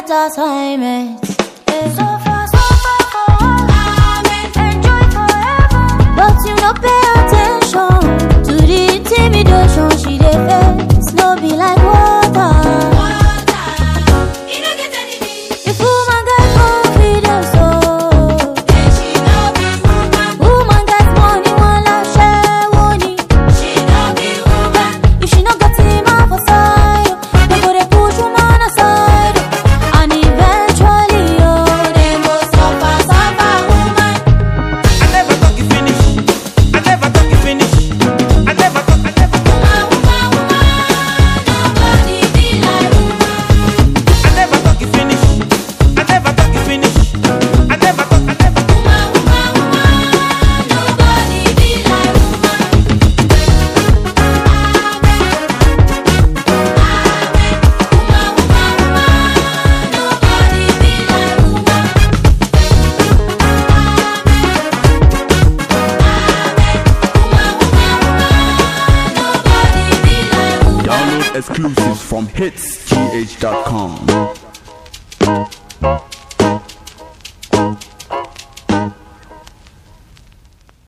get assignment. Yeah. So far, so far for all. Enjoy forever. But you no pay attention to the intimidation she dey face. No be like water. If woman get confidence, oh. Woman get money, one love share money. If she no got him off her side, oh, they go dey push woman aside, oh. and eventually, oh, they go suffer, suffer woman. I never talk you finish. I never talk you finish. I never talk. I never talk. Nobody be like woman. I never talk you finish. I never talk you finish. I never talk. I never talk. Nobody be like woman. Nobody be like woman. Download exclusives from hitsgh.com.